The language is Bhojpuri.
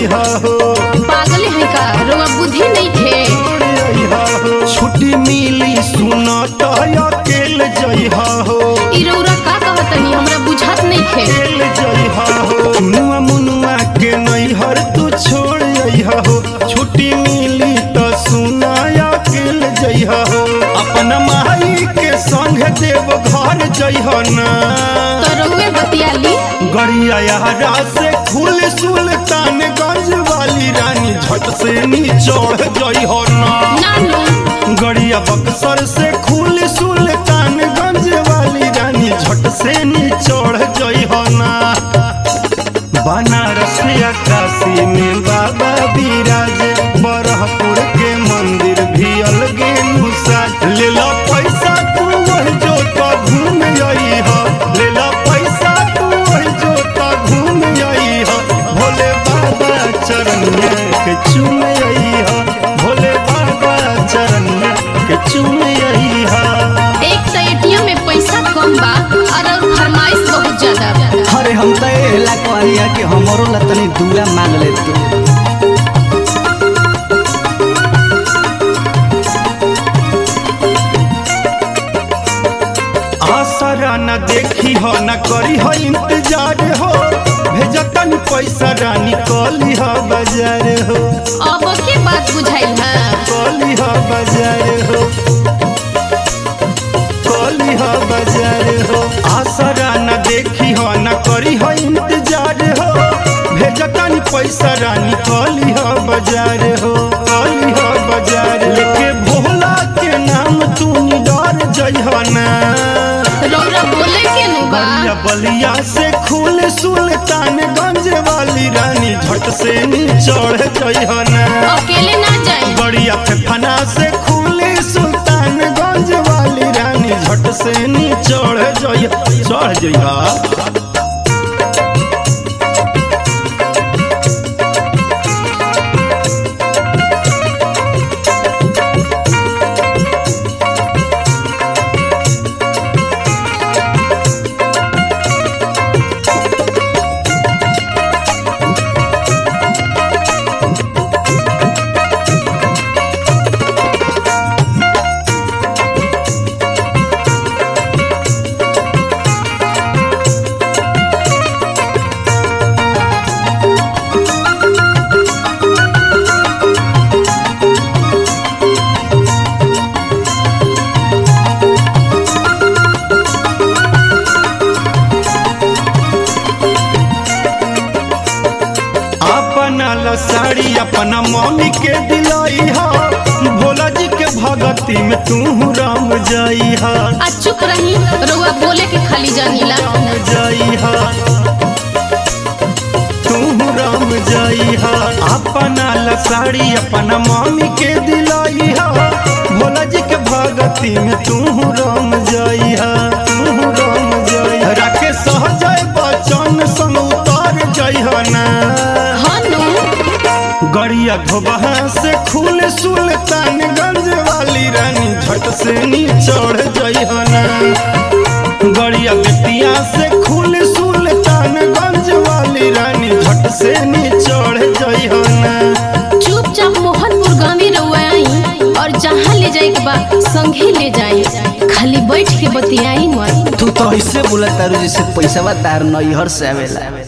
अइहा हो पागल है का रोवा बुद्धि नहीं थे अइहा हो छुट्टी मिली सुना तो अकेल जइहा हो ई रौरा का कहतनी हमरा बुझात नहीं थे अकेल जइहा हो मुनुआ मुनुआ के नैहर तू छोड़ अइहा हो छुट्टी मिली तो सुना अकेल जइहा हो अपना माई के संग देव घर जइहा ना तो रउए बतियाली गड़िया यारा से खुल सुल्तानगंज वाली रानी झट से नी चढ़ जई हो ना नानू गड़िया बक्सर से खुल सुल्तानगंज वाली रानी झट से नी चढ़ जई हो ना बनारस या काशी में बाबा विराज बरहपुर के मंदिर भी अलगे नुसा ले लो पैसा तू वही जो तो घूम आई हो ले लो पैसा तू वही जो तो घूम आई हो भोले बाबा चरण में के चूम आई हो भोले बाबा चरण में के चूम आई हो एक तो एटीएम में पैसा कम बा और और फरमाइश बहुत ज्यादा अरे हम तो एला कहलिया कि हमरो ला तनी दुआ मांग ले तू आसरा न देखी हो न करी हो इंतजार हो भेजतन पैसा रानी कली हो बाजार हो अब के बात बुझाइल है कली हो बाजार हो कली हो बाजार हो आसरा न देखी हो न करी हो इंतजार हो भेजतन पैसा रानी कली हो बाजार हो कली हो बाजार लेके भोला के नाम तू निडर जइहो ना रौरा बोले के नु बा बलिया बलिया से खुल सुल्तानगंज वाली रानी झट से नी चढ़ जइहना अकेले ना जाए बड़िया फेफना से खुले सुल्तानगंज वाली रानी झट से नी चढ़ जइह चढ़ जइहा अपना ला साड़ी अपना मम्मी के दिलाई हा भोला जी के भगती में तू राम जाई हा आ चुप रही रउआ बोले के खाली जानीला राम जाई हा तू राम जाई हा अपना ला साड़ी अपना मम्मी के दिलाई हा भोला जी के भगती में तू राम जाई हा तू राम जाई हा राके सहजय बचन संग उतार जाई हा ना हनु गड़िया धोबहा से खुल सुल्तानगंज वाली रानी झट से नी चढ़ जइहना गड़िया बेतिया से खुल सुल्तानगंज वाली रानी झट से नी चढ़ जइहना चुपचाप मोहनपुर गांवी रउआ आई और जहाँ ले जाए के बा संगे ले जाए खाली बैठ के बतियाई मत तू तो ऐसे बोला तारू जैसे पैसा तार नैहर से आवेला